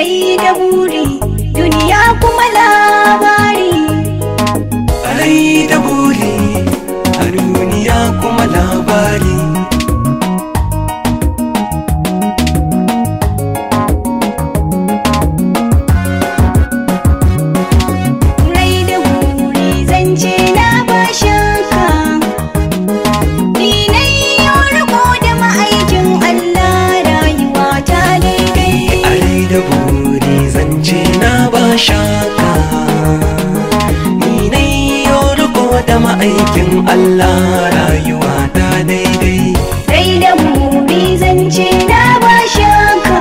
rai da buri duniya kuma labari rai da buri a duniya kuma labari rai da buri zance na ba shakka ni na yau riko da ma'aikin Allah rayuwa ta daidai a rai da buri zance na ba shaka ni ne yau riko da ma'aikin Allah rayuwa ta daidai rai da buri zance na ba shakka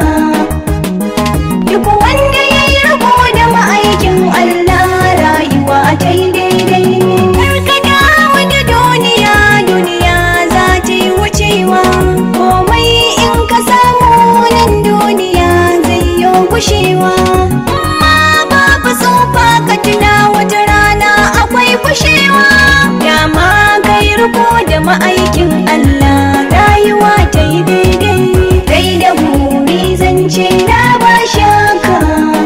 duk wanda ya yi riko da ma'aikin Allah rayuwa ta yi daidai karka dawo da duniya duniya za ta yi wucewa komai in ka samu nan duniya zai yi gushewa amma babu tsufa ka tuna wata rana akwai kushewa dama kai riko da ma'aikin Allah rayuwa ta yi daidai dai da buri zance na ba shaka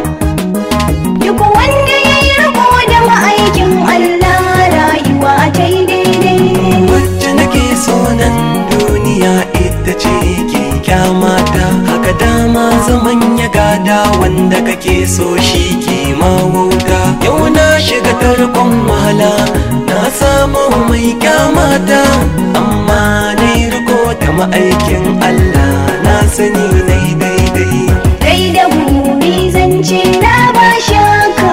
duk wanda ya yi riko da ma'aikin Allah rayuwa ta yi daidai wacce nake so nan duniya ita ce ke kyamata haka dama zaman ya gada wanda kake so shi ke mawauta yau na shiga tarkon wahala na samu mai kyamata amma na riko da ma'aikin Allah na sani na daidai dai da buri zance na ba shaka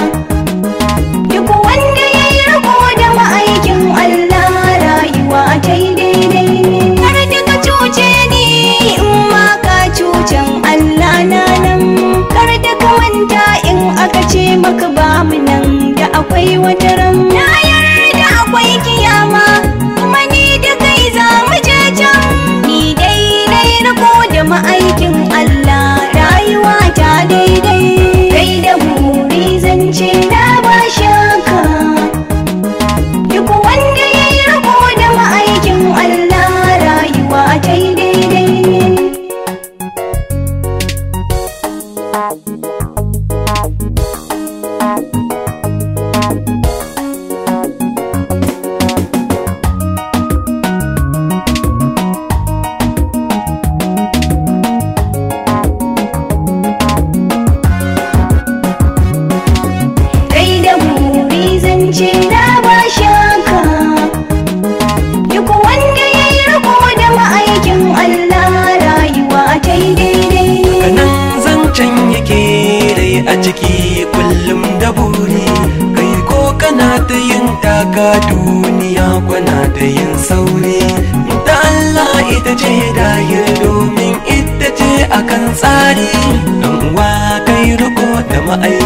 duk wanda ya yi riko da ma'aikin Allah rayuwa ta yi daidai har da ka cuce ni in ma ka cucen Allah na nan kar da ka manta in aka ce maka ba mu nan da akwai wata ran na yarda akwai kiyama kuma ni da kai za mu je can ni dai na yi riko da ma'aikin Allah rayuwa ta daidai dai da buri zance na ba shaka duk wanda ya yi riko da ma'aikin Allah rayuwa ta yi daidai dai da buri zance na ba shaka duk wanda ya yi riko da ma'aikin Allah rayuwa ta yi daidai kanan zancen yake rai a ciki kullum da buri kai ko kana ta yin taka duniya kwana ta yin sauri ta Allah ita ce dahir domin ita ce akan tsari dan uwa kai riko da ma'aikata